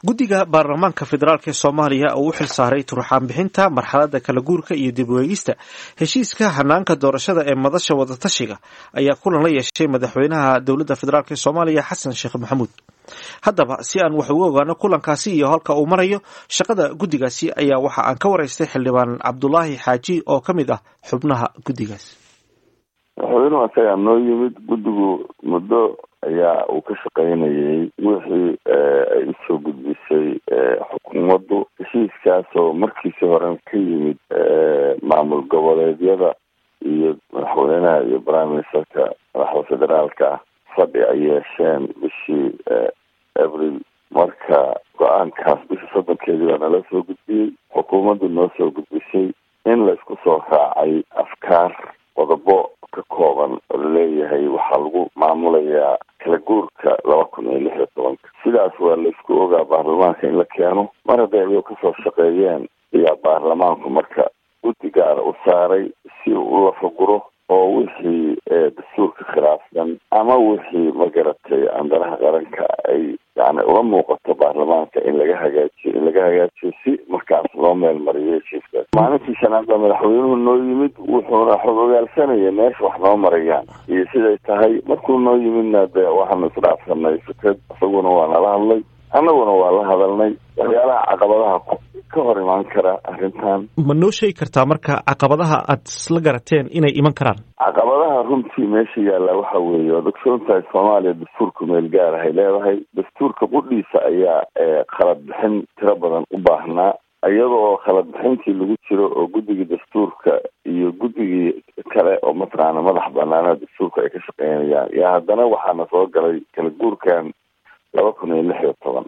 guddiga baarlamaanka federaalk ee soomaaliya oo u xil saaray turxaan bixinta marxaladda kala guurka iyo dib weegista heshiiska hanaanka doorashada ee madasha wadatashiga ayaa kulan la yeeshay madaxweynaha dowladda federaalk ee soomaaliya xasan sheekh maxamuud haddaba si aan wax uga ogaano kulankaasi iyo halka uu marayo shaqada guddigaasi ayaa waxa aan ka waraystay xildhibaan cabdulaahi xaaji oo ka mid ah xubnaha guddigaas madaxweynuhu asagaa noo yimid guddigu muddo ayaa uu ka shaqaynayay wixii ay usoo gudbisay xukuumaddu heshiiskaasoo markiisii horen ka yimid maamul goboleedyada iyo madaxweynaha iyo prime ministerka madaxda federaalka ah fadhi ay yeesheen bishii abril marka go-aankaas bishii soddonkeedii baa nala soo gudbiyey xukuumaddu noo soo gudbisay in la isku soo raacay afkaar qodobo ka kooban oo laleeyahay waxaa lagu maamulayaa kala guurka laba kun iyo lix iyo tobanka sidaas waa laisku ogaa baarlamaanka in la keeno mar hadday ayuu kasoo shaqeeyeen ayaa baarlamaanku marka guddi gaara u saaray si uu u lafaguro oo wixii dastuurka khilaafsan ama wixii magaratay andaraha qaranka ay yani uga muuqato baarlamaanka in laga hagaajiyo in laga hagaajiyo si markaas loo meel mariyo heshiiskaas maalintii shanaad baa madaxweynuhu noo yimid wuxuuna xog ogaalsanaya meesha wax noo marayaan iyo siday tahay markuu noo yimidna de waxaanu isdhaafsanay fikrad isaguna waa nala hadlay annaguna waa la hadalnay waxyaalaha caqabadaha ka hor imaan kara arrintan ma noo sheegi kartaa marka caqabadaha aad isla garateen inay iman karaan caqabadaha runtii meesha yaalla waxa weeye waad ogsoon tahay soomaaliya dastuurka meel gaar ahay leedahay dastuurka qudhiisa ayaa khalad bixin tiro badan u baahnaa iyadoo khalad bixintii lagu jiro oo guddigii dastuurka iyo guddigii kale oo mataqaana madax banaanaha dastuurka ay ka shaqeynayaan yaa haddana waxaana soo galay kala guurkan laba kun iyo lix iyo toban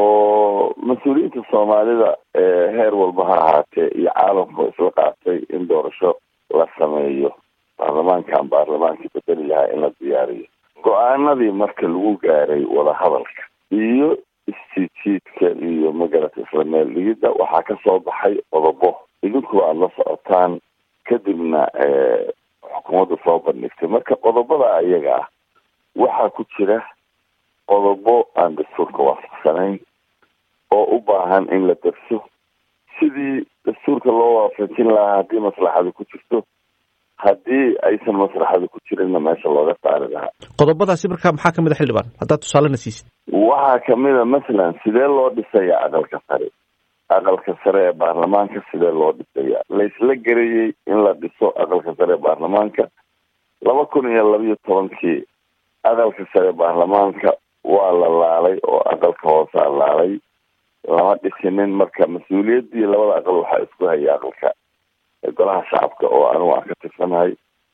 oo mas-uuliyiinta soomaalida heer walba ha ahaatee iyo caalamka isla qaatay in doorasho la sameeyo baarlamaankan baarlamaankii bedeli lahaa in la diyaariyo go-aanadii marka lagu gaaray wadahadalka iyo istijiidka iyo magarata isla meel dhigidda waxaa kasoo baxay qodobo idinku aada la socotaan kadibna xukuumadda soo bandhigtay marka qodobada ayaga ah waxaa ku jira qodobo aan dastuurka waafaqsanayn oo u baahan in la darso sidii dastuurka loo waafajin lahaa haddii maslaxada ku jirto haddii aysan maslaxada ku jirinna meesha looga saari lahaa qodobadaasi marka maxaa kamid a xildhibaan haddaad tusaalena siisid waxaa kamid a masalan sidee loo dhisaya aqalka sare aqalka sare ee baarlamaanka sidee loo dhisaya laysla garayey in la dhiso aqalka sare ee baarlamaanka laba kun iyo labiyo tobankii aqalka sare baarlamaanka waa la laalay oo aqalka hoosaa laalay lama dhisinin marka mas-uuliyaddii labada aqal waxaa isku hayay aqalka golaha shacabka oo anigu aan ka tirsanahay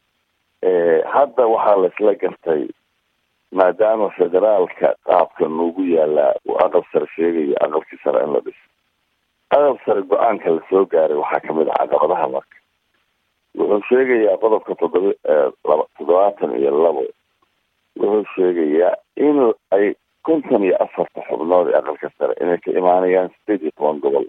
hadda waxaa laisla gartay maadaama federaalka qaabka noogu yaalaa uu aqal sare sheegayo aqalkii sare in la dhiso aqal sare go-aanka lasoo gaaray waxaa kamid ah caqabadaha marka wuxuu sheegayaa qodobka toddoba laba toddobaatan iyo labo wuxuu sheegayaa in ay konton iyo afarta xubnood ee aqalka sare inay ka imaanayaan sideed iyo toban gobol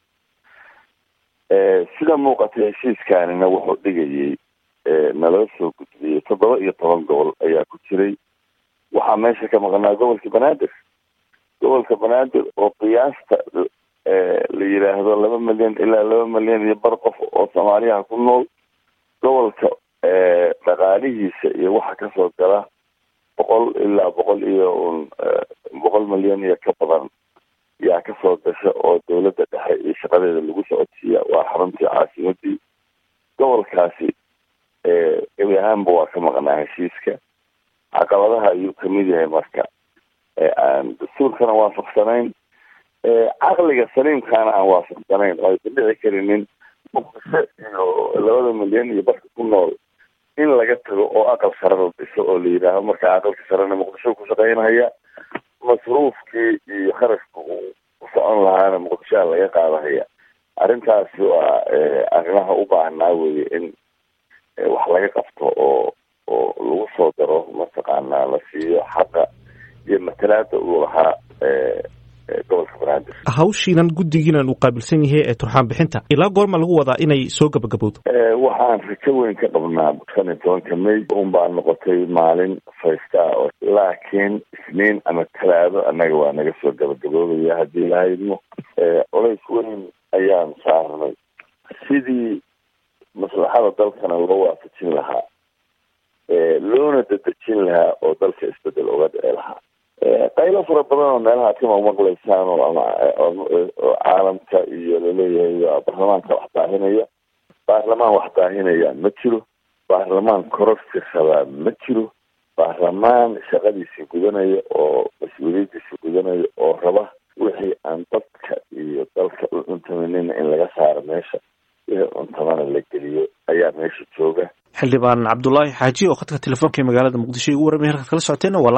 sida muuqatay heshiiskaanina wuxuu dhigayay naloo soo gudbiyey toddoba iyo toban gobol ayaa ku jiray waxaa meesha ka maqnaa gobolka banaadir gobolka banaadir oo qiyaasta la yidhaahdo laba milyan ilaa laba milyan iyo bar qof oo soomaaliyaha ku nool gobolka dhaqaalihiisa iyo waxa kasoo gala boqol ilaa boqol iyo un boqol milyan iyo ka badan yaa kasoo gasha oo dawladda dhexe iyo shaqadeeda lagu socodsiiya waa xaruntii caasimadii gobolkaasi gebi ahaanba waa ka maqnaa heshiiska caqabadaha ayuu kamid yahay marka aan dastuurkana waafaqsanayn caqliga saliimkaana aan waafaqsanayn oo aysan dhici karinin muqdisho iyo labada milyan iyo barka ku nool in laga tago oo aqal sare la dhiso oo la yidhaaho marka aqalka sarena muqdisho ku shaqeynaya masruufkii iyo kharashka uu u socon lahaana muqdishoa laga qaadahaya arrintaasi waa arrimaha u baahnaa weye in wax laga qabto oo oo lagu soo daro mataqaanaa la siiyo xaqa iyo matalaada uu lahaa gobolka banaadir hawshiinan guddigiinan uu qaabilsan yahay ee turxaan bixinta ilaa goorma lagu wadaa inay soo gabagabowdo waxaan rajo weyn ka qabnaa shan iyo tobanka may un baa noqotay maalin faysta oo laakiin isniin ama talaado annaga waa naga soo gabagaboobaya haddii lahaydmo colays weyn ayaan saarnay sidii maslaxada dalkana loo waafajin lahaa loona dadejin lahaa oo dalka isbedel uga dhici lahaa qaylo fara badan oo meelaha kama maqlaysaan oo ama oo caalamka iyo laleeyahay baarlamaanka wax daahinaya baarlamaan wax daahinaya ma jiro baarlamaan kororsi rabaa ma jiro baarlamaan shaqadiisii gudanaya oo mas-uuliyadiisii gudanaya oo raba wixii aan dadka iyo dalka u cuntamanina in laga saaro meesha wixii cuntamana la geliyo ayaa meesha jooga xildhibaan cabdulaahi xaaji oo khadka telefoonka ee magaalada muqdisho igu warramay halkaad kala socoteen